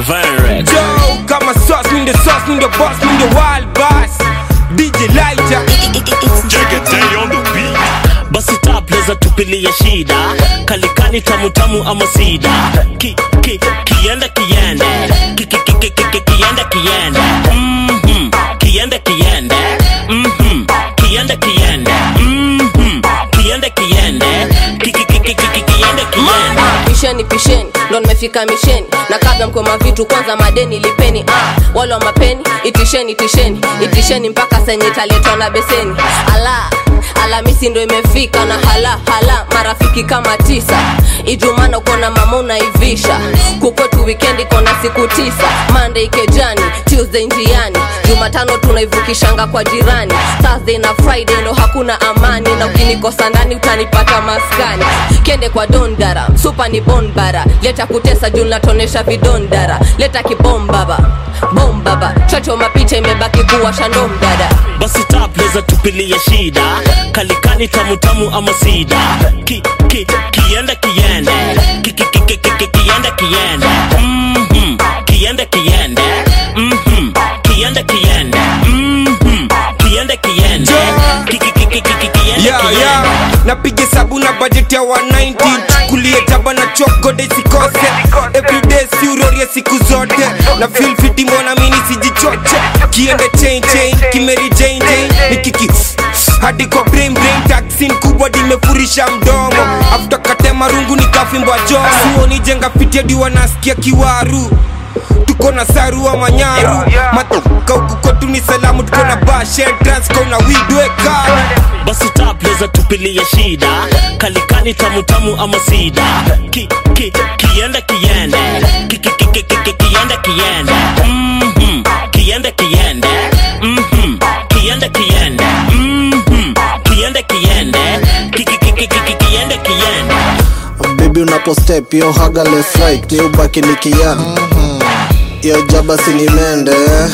Divine Rex. Joe, kama sauce, mi ndio sauce, mi ndio boss, mi ndio wild boss. DJ Lighter. basi tapleza tupilia shida kalikani tamutamu ama sida ki, ki, kiende kiende ki, ki, ki, ki, ki, ki, kiende kiende Mhm. kiende kiende Mhm. kiende kiende Mhm. kiende kiende ki, ki, ki, ki, ki, ki, kiende kiende pisheni pisheni ndo nimefika misheni na kabla mkoma vitu kwanza madeni lipeni ah, wale wa mapeni itisheni itisheni itisheni mpaka senye italetwa na beseni ala alamisi ndo imefika na hala hala marafiki kama tisa ijumana kona mama unaivisha kukwetu wikendi kona siku tisa monday kejani tuesday njiani jumatano tunaivukishanga kwa jirani thursday na friday ndo hakuna amani na ukinikosa ndani utanipata maskani kende kwa dondara supa ni bonbara leta kutesa juu natonesha vidondara leta kibombaba bombaba chocho mapicha imebaki kuwa shandomdada basi tapleza tupilia shida kalikani tamutamu ama sida ki, ki, kiende kiende ki, ki, ki, ki, ki, ki, kiende kiende Mhm. kiende kiende Mhm. kiende kiende Mhm. kiende kiende ki, ki, ki, ki, ki, ki, kiende Yeah, kiende yeah. napiga sabu na budget ya 190 chukulie taba na chokode sikose everyday siurorie siku zote na feel fiti mbona mini sijichoche kiende chain chain kimeri chain chain nikiki hadi kwa brain brain taxin kubwa dimefurisha mdomo after katema rungu nikafimbwa joo suoni jenga fiti hadi wanasikia kiwaru tuko na sarua manyaru matoka huku kwetu ni salamu tuko na bashe transko na widweka basi tapleza tupilia shida kalikani tamutamu ama sida ki, ki, kiende kiende ki, ki, ki, ki, ki, ki, kiende kiende Mhm. kiende kiende Mhm. kiende kiende Mhm. kiende kiende ki, ki, ki, ki, ki, ki, kiende kiende bibi unapostep yo haga left right ni ubaki nikian yo jaba sinimende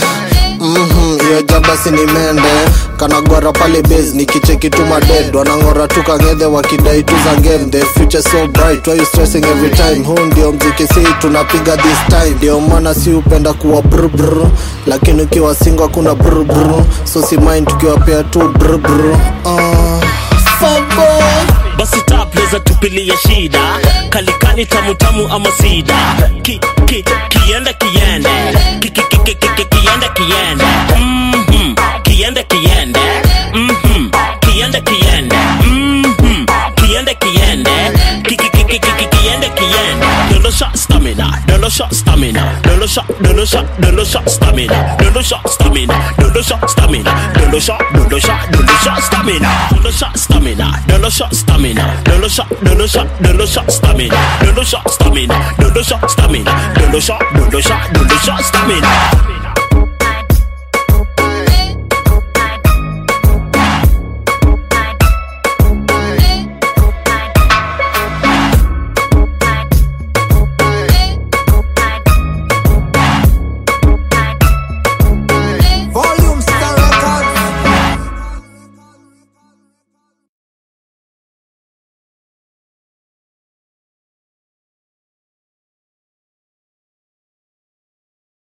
Mhm, yo jaba sinimende kanagwara pale base nikicheki tu maded wanang'ora tu kang'edhe wakidai tu za game the future so bright why you stressing every time huu ndio mziki si tunapiga this time ndio maana si upenda kuwa brr lakini ukiwa singo hakuna brr so si mind tukiwapea tu brr uh, basi tapleza tupilia shida kalikani tamutamu ama sida ki, ki, kiende kiende ki, ki, ki, ki, ki, ki, kiende kiende Mhm. kiende kiende Mhm. kiende kiende Mhm. kiende kiende ki, ki, ki, ki, ki, ki, kiende kiende dolo shot stamina dolo shot stamina dolo shot dolo shot dolo shot stamina dolo shot stamina dolo shot stamina dolo shot dolo shot dolo shot stamina dolo shot stamina dolo shot stamina dolo shot dolo shot dolo shot stamina dolo shot stamina dolo shot stamina dolo shot dolo shot dolo shot stamina